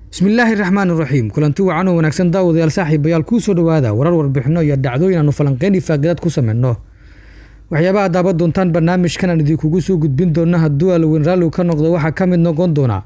bismillaahi raxmaan iraxiim kulanti wacan oo wanaagsan daawadayaal saaxiibayaal kuu soo dhowaada warar warbixino iyo dhacdooyin aanu falanqeyn ifaagadaad ku sameyno waxyaabaha daaban doontaan barnaamijkan aan idinkugu soo gudbin doona hadduu alweyn raalligu ka noqdo waxaa ka mid noqon doona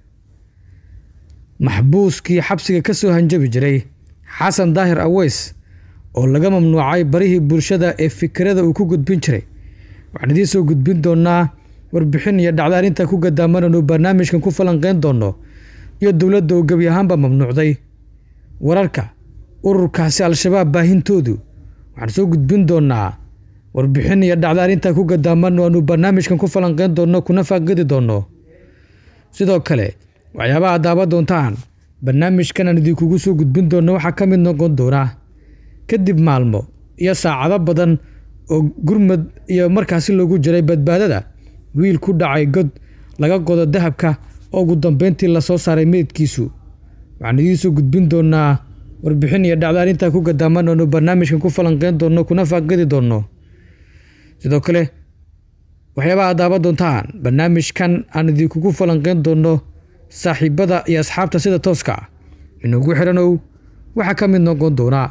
maxbuuskii xabsiga ka soo hanjabi jiray xasan daahir aweys oo laga mamnuucay barihii bulshada ee fikrada uu ku gudbin jiray waxaan idiin soo gudbin doonaa warbixin iyo dhacdo arrinta ku gadaamanaynu barnaamijkan ku falanqeyn doono iyo dowladda oo gebi ahaanba mamnuucday wararka ururkaasi al-shabaab baahintoodu waxaan soo gudbin doonaa warbixin iyo dhacdo arrinta ku gadaaman aanu barnaamijkan ku falanqeyn doonno kuna faaqidi doonno sidoo kale waxyaabaha daaban doontaan barnaamijkan aan idinkugu soo gudbin doonno waxaa ka mid noqon doona kadib maalmo iyo saacado badan oo gurmad iyo markaasi loogu jiray badbaadada wiil ku dhacay god laga godo dahabka oo ugu dambeyntii lasoo saaray meydkiisu waxaan idiin soo gudbin doonaa warbixin iyo dhacdo arrintaa ku gadaaman oonu barnaamijkan ku falanqeyn doonno kuna faaqidi doonno sidoo kale waxyaabaha daaban doontaan barnaamijkan aan idinkugu falanqeyn doonno saaxiibada iyo asxaabta sida tooska ah inugu xidhanow waxaa ka mid noqon doonaa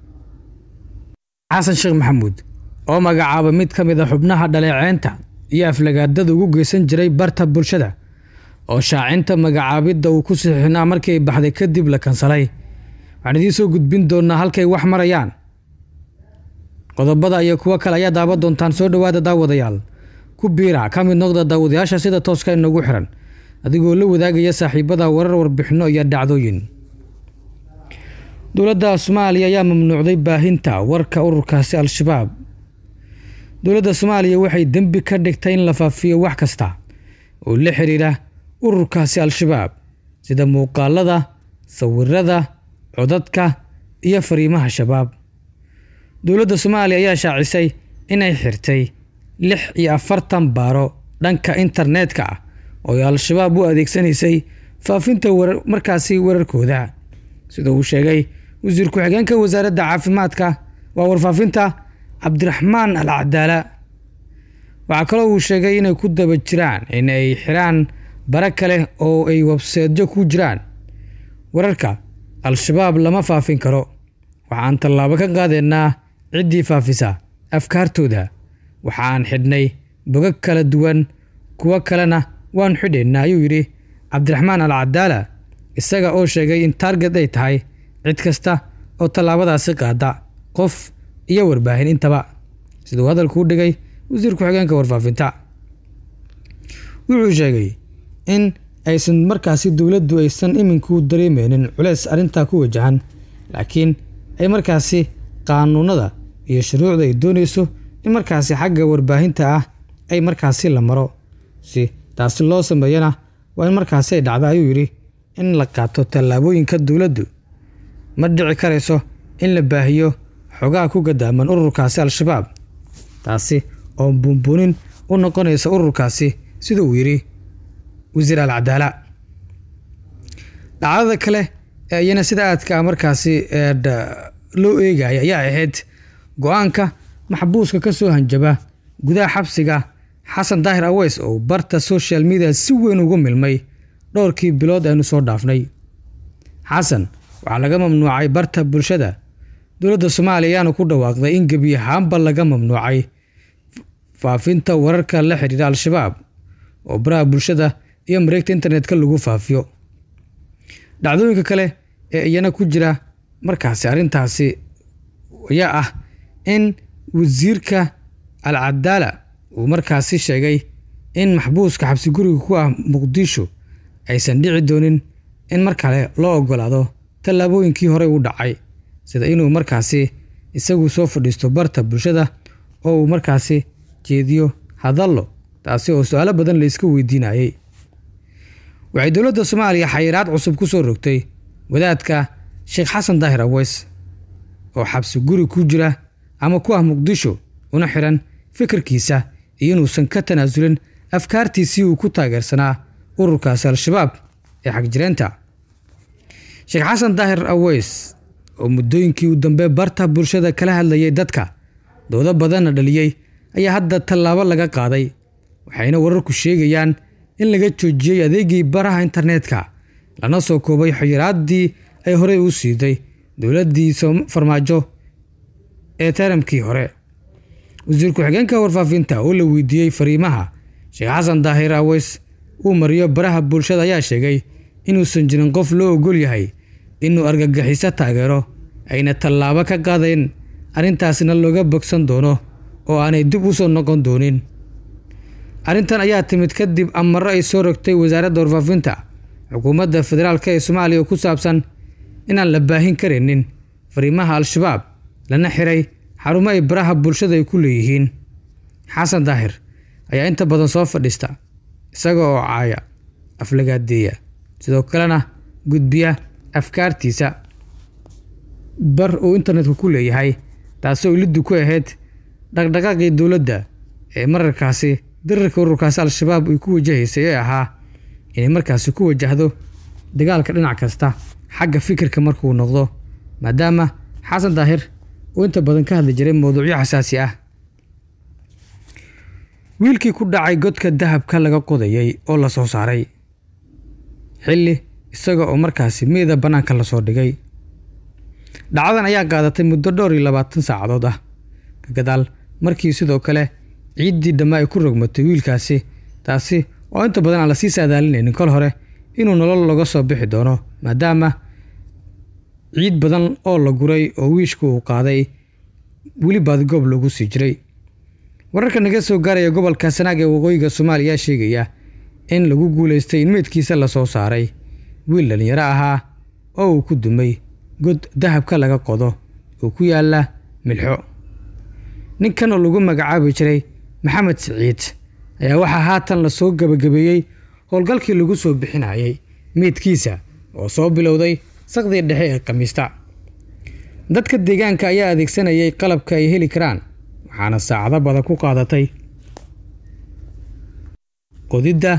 xasan sheekh maxamuud oo magacaaba mid ka mid a xubnaha dhaleeceynta iyo aflagaadada ugu geysan jiray barta bulshada oo shaacinta magacaabidda uu ku sixinaa markii ay baxday kadib la kansalay waxaan idiin soo gudbin doonaa halkay wax marayaan qodobada iyo kuwo kale ayaa daaban doontaan soo dhowaada daawadayaal ku biira ka mid noqda daawadayaasha sida tooska inagu xiran adigoo la wadaagaya saaxiibada warar warbixino iyo dhacdooyin dowladda soomaaliya ayaa mamnuucday baahinta warka ururkaasi al-shabaab dowladda soomaaliya waxay dembi ka dhigtay in la faafiyo wax kasta oo la xiriira ururkaasi al-shabaab sida muuqaalada sawirada codadka iyo fariimaha shabaab dowladda soomaaliya ayaa shaacisay inay xirtay lix iyo afartan baaro dhanka internetka ah oo ay al-shabaab u adeegsanaysay faafinta markaasi wararkooda sida uu sheegay wasiir ku-xigeenka wasaaradda caafimaadka waa warfaafinta cabdiraxmaan al cadaala waxaa kaloo uu sheegay inay ku daba jiraan in ay xiraan bare kale oo ay webseedyo ku jiraan wararka al-shabaab lama faafin karo waxaan tallaabo ka qaadaynaa ciddii faafisa afkaartooda waxaan xidhnay bogag kala duwan kuwo kalena waan xidhaynaa ayuu yidhi cabdiraxmaan al cadaala isaga oo sheegay in taarget ay tahay cid kasta oo tallaabadaasi qaada qof iyo warbaahin intaba siduu hadalkuu dhigay wasiir ku-xigeenka warfaafinta wuxuu sheegay in aysan markaasi dowladdu aysan iminku dareemeynin culeys arrintaa ku wajahan laakiin ay markaasi qaanuunada iyo shuruucda ay doonayso in markaasi xagga warbaahinta ah ay markaasi la maro si taasi loo sameeyana waa in markaasi ay dhacdo ayuu yidhi in la qaato tallaabooyinka dowladdu ma dhici karayso in la baahiyo xogaha ku gadaaman ururkaasi al-shabaab taasi oo buunbuunin u noqonaysa ururkaasi sida uu yidhi wasiir al cadaala dhacdada kale ee iyana sida aadka markaasi loo eegaya ayaa ahayd go-aanka maxbuuska ka soo hanjaba gudaha xabsiga xasan daahir aweys oo barta social media si weyn ugu milmay dhowrkii bilood aynu soo dhaafnay xasan waxaa laga mamnuucay barta bulshada dowladda soomaaliya ayaana ku dhawaaqday in gebi ahaanba laga mamnuucay faafinta wararka la xidhiira al-shabaab oo baraha bulshada iyo mareegta internetka lagu faafiyo dhacdooyinka kale ee iyana ku jira markaasi arrintaasi ayaa ah in wasiirka al cadaala uu markaasi sheegay in maxbuuska xabsi guriga ku ah muqdisho aysan dhici doonin in mar kale loo ogolaado tallaabooyinkii horey u dhacay sida inuu markaasi isagu soo fadhiisto barta bulshada oo uu markaasi jeediyo hadallo taasi oo su-aalo badan la iska weydiinayey waxay dowladda soomaaliya xayiraad cusub ku soo rogtay wadaadka sheekh xasan daahir aweys oo xabsi guri ku jira ama ku ah muqdisho una xiran fikirkiisa iyo inuusan ka tanaasulin afkaartiisii uu ku taageersanaa ururkaasi al-shabaab ee xagjireenta sheekh xasan daahir aweys oo muddooyinkii u dambe barta bulshada kala hadlayay dadka doodo badanna dhaliyey ayaa hadda tallaabo laga qaaday waxayna wararku sheegayaan in laga joojiyey adeegii baraha internetka lana soo koobay xayiraaddii ay horey u siiday dowladdii farmaajo ee taramkii hore wasiir ku-xigeenka warfaafinta oo la weydiiyey fariimaha sheekh xasan daahir aweys uu mariyo baraha bulshada ayaa sheegay inuusan jirin qof loo ogol yahay inuu argagixiso taageero ayna tallaabo ka qaadayn arrintaasna looga bogsan doono oo aanay dib u soo noqon doonin arrintan ayaa timid kadib amaro ay soo rogtay wasaaradda warfaafinta xukuumadda federaalk ee soomaaliya oo ku saabsan inaan la baahin karaynin fariimaha al-shabaab lana xiray xarumo ay baraha bulshada ay ku leeyihiin xasan daahir ayaa inta badan soo fadhiista isaga oo caaya aflagaadeeya sidoo kalena gudbiya afkaartiisa bar uu internetka ku leeyahay taasoo iliddu ku ahayd dhaqdhaqaaqii dowladda ee mararkaasi dirarka ururkaasi al-shabaab ay ku wajahaysay ee ahaa inay markaasi ku wajahdo dagaalka dhinac kasta xagga fikirka markuu noqdo maadaama xasan daahir uu inta badan ka hadli jiray mowduucyo xasaasi ah wiilkii ku dhacay godka dahabka laga qodayay oo la soo saaray xilli isaga oo markaasi meeda bannaanka lasoo dhigay dhacdadan ayaa qaadatay muddo dhowr iyo labaatan saacadood ah ka gadaal markii sidoo kale ciiddii dhamma ay ku rogmatay wiilkaasi taasi oo inta badan aan lasii saadaalinaynin kol hore inuu nolol laga soo bixi doono maadaama ciid badan oo la guray oo wiishku uu qaaday weli baadigoob loogu sii jiray wararka naga soo gaaraya gobolka sanaag ee waqooyiga soomaaliya sheegaya in lagu guulaystay in meydkiisa lasoo saaray wiil dhallinyaro ahaa oo uu ku dumay god dahabka laga qodo oo ku yaala milxo ninkan oo lagu magacaabi jiray maxamed siciid ayaa waxaa haatan lasoo gabagabeeyey howlgalkii lagu soo bixinayay meydkiisa oo soo bilowday saqdii dhexe ee khamiista dadka deegaanka ayaa adeegsanayay qalabka ay heli karaan waxaana saacado badan ku qaadatay qodidda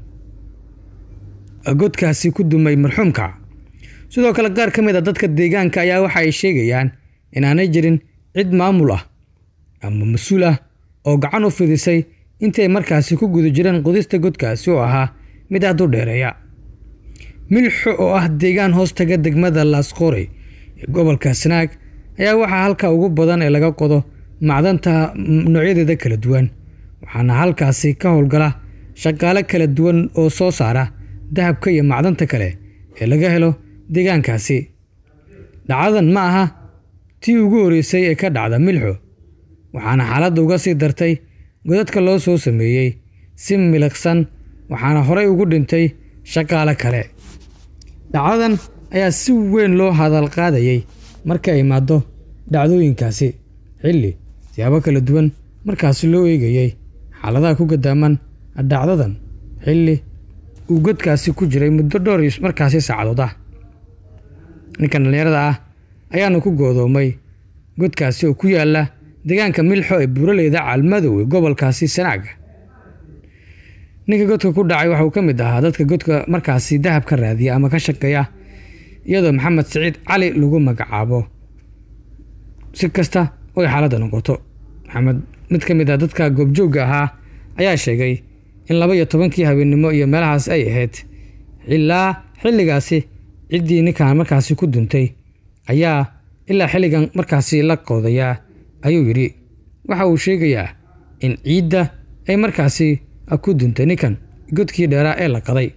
godkaasi ku dumay marxuumka sidoo kale qaar ka mid a dadka deegaanka ayaa waxa ay sheegayaan inaanay jirin cid maamul ah ama mas-uul ah oo gacan u fidisay intii ay markaasi ku guda jireen qodista godkaasi oo ahaa mid aad u dheereeya milxo oo ah deegaan hoostaga degmada laasqoorey ee gobolka sanaag ayaa waxaa halka ugu badan ee laga qodo macdanta noocyadeeda kala duwan waxaana halkaasi ka howlgala shaqaale kala duwan oo soo saara dahabka iyo macdanta kale ee laga helo deegaankaasi dhacdadan ma aha tii ugu horreysay ee ka dhacda milxo waxaana xaaladda uga sii dartay godadka loo soo sameeyey si miliqsan waxaana horey ugu dhintay shaqaale kale dhacdadan ayaa si weyn loo hadal qaadayay marka ay imaado dhacdooyinkaasi xilli siyaabo kala duwan markaasi loo eegayey xaaladaha ku gadaaman dhacdadan xilli uu godkaasi ku jiray muddo dhowr markaasi saacadood ah ninkan dhallinyarada ah ayaana ku goodoomay godkaasi oo ku yaala deegaanka milxo ee buuraleyda caalmadow ee gobolkaasi sanaaga ninka godka ku dhacay waxa uu ka mid ahaa dadka godka markaasi dahab ka raadiya ama ka shaqeeya iyadoo maxamed siciid cali lagu magacaabo si kasta oy xaaladda noqoto maxamed mid ka mid ah dadka goobjoogga ahaa ayaa sheegay in laba iyo tobankii habeennimo iyo meelahaas ay ahayd ilaa xilligaasi ciddii ninkan markaasi ku duntay ayaa ilaa xilligan markaasi la qodayaa ayuu yidhi waxa uu sheegayaa in ciidda ay markaasi ku duntay ninkan godkii dheeraa ee la qaday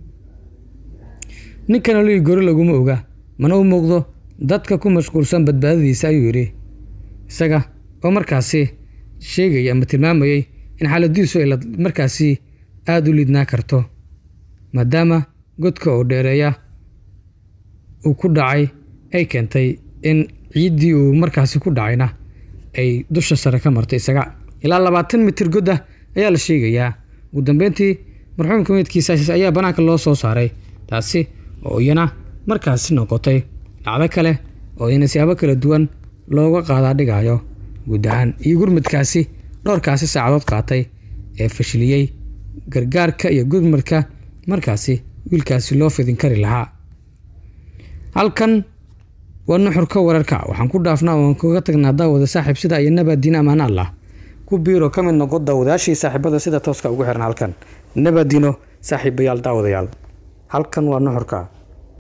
ninkan olii gori laguma oga mana u muuqdo dadka ku mashquulsan badbaadadiisa ayuu yidhi isaga oo markaasi sheegaya ama tilmaamayey in xaaladiisu ay markaasi aada u lidnaa karto maadaama godka oo dheereeya uu ku dhacay ay keentay in ciiddii uu markaasi ku dhacayna ay dusha sare ka martay isaga ilaa labaatan mitir god ah ayaa la sheegayaa ugu dambeyntii marxuumka meydkiisa ayaa bannaanka loo soo saaray taasi oo iyana markaasi noqotay dhacdo kale oo iyana siyaabo kala duwan looga qaadaa dhigayo guud ahaan iyo gurmadkaasi dhowrkaasi saacadood qaatay ee fashiliyey gargaarka iyo gurmadka markaasi wiilkaasi loo fidin kari lahaa halkan waa nuxurka wararka waxaan ku dhaafnaa oan kaga tagnaa daawada saaxiib sida iyo nabaadiin ammaan allah ku biiro ka mid noqo daawadayaashii saaxiibada sida tooska ugu xiran halkan nabaadiino saaxiibayaal daawadayaal halkan waa nuxurka